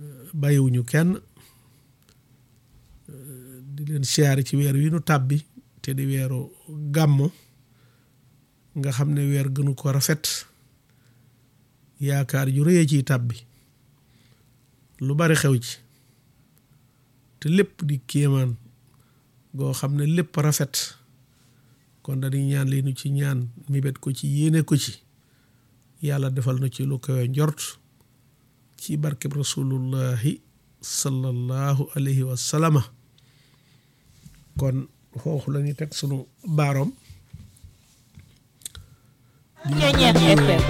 bàyyiwuñu kenn di leen siyaare ci weer wi nu tàbbi te di weeru gàmmo nga xam ne weer gënu ko rafet yaakaar ju rëyee ciy tàbbi lu bari xew ci te lépp di kéemaan goo xam ne lépp rafet kon dañuy ñaan li nu ci ñaan mibet ko ci yéene ko ci yàlla defal na ci lu kawe njort ci barkeb rasulullahi sallallahu alayhi wa sallama kon foofu la ñuy teg sunu baaroom Ceeñeex FM